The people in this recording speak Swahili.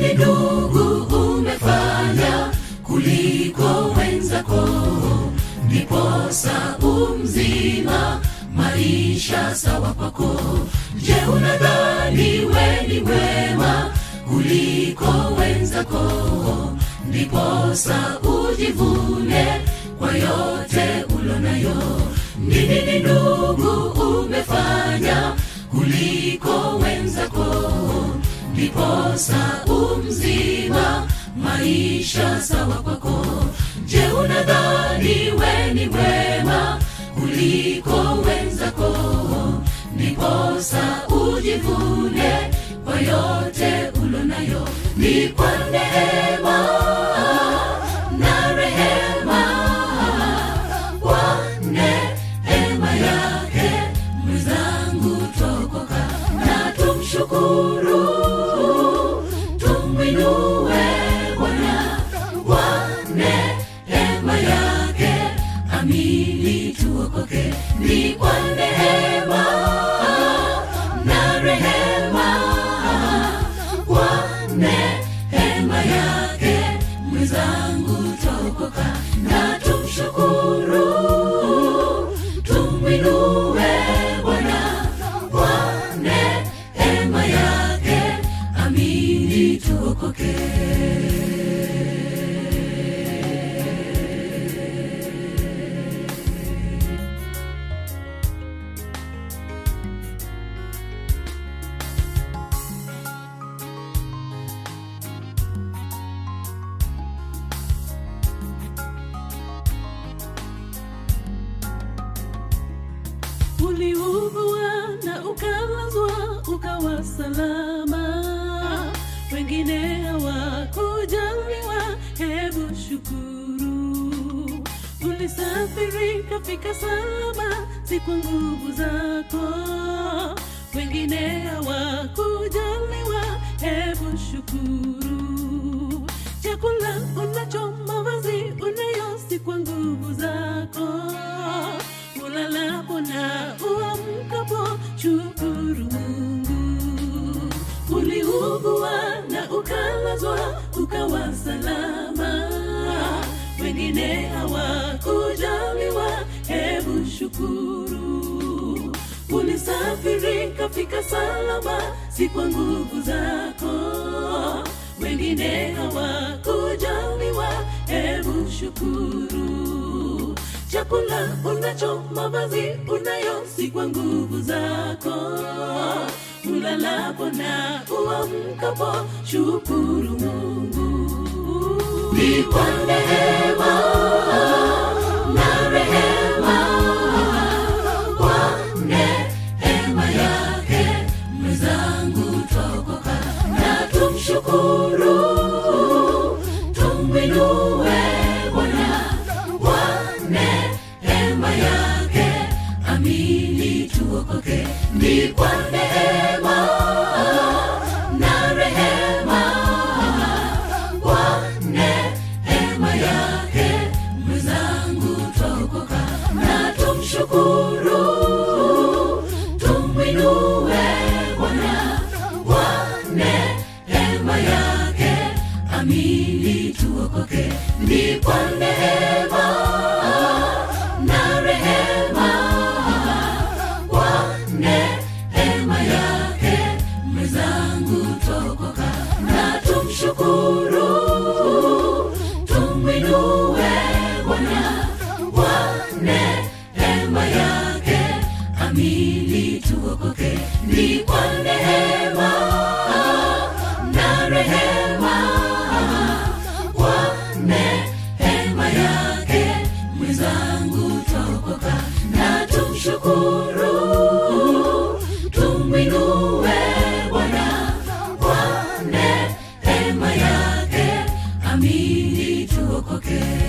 nini ndugu umefanya kuliko wenzako ndiposa umzima maisha sawa kwako je unadhani we ni wema kuliko wenzako ndiposa ujivune kwa yote ulonayo ni nini ndugu umefanya kuliko wenzako ndiposa umzima maisha sawa kwako je unadhani we ni mwema kuliko wenzako ndiposa ujivune kwa yote ulonayo ni kwa neema na rehema kwa neema yake mwenzangu tokoka na tumshukuru tumwinue bwana kwa neema yake amini tuokoke ni kwa neema na rehema kwa neema yake mwenzangu tokoka na tumshukuru tumwinue bwana kwa neema yake amini tuokoke uliugua na ukalazwa ukawa salama wengine hawakujaliwa hebu shukuru ulisafiri kafika salama si kwa nguvu zako wengine hawakujaliwa hebu shukuru chakula unacho mavazi unayo si kwa nguvu zako ulalapo na uamkapo shukuru mungu uliugua na ukalazwa ukawa salama wengine hawakujaliwa hebu shukuru ulisafiri kafika salama si kwa nguvu zako wengine hawakujaliwa hebu shukuru chakula unacho mavazi unayo si kwa nguvu zako ulalapo na uamkapo shukuru mungu ni kwa neema na rehema kwa neema yake mwenzangu twaokoka na tumshukuru tumwinue bwana kwa neema yake amini tuokoke ni kwa neema na rehema kwa neema yake mwenzangu twaokoka na tumshukuru tumwinue bwana kwa neema yake amini tuokoke ni kwa neema na rehema kwa neema yake mwenzangu twaokoka na tumshukuru tumwinue bwana kwa neema yake amini tuokoke ni kwa neema na rehema kwa neema yake mwenzangu twaokoka na tumshukuru tumwinue bwana kwa neema yake amini tuokoke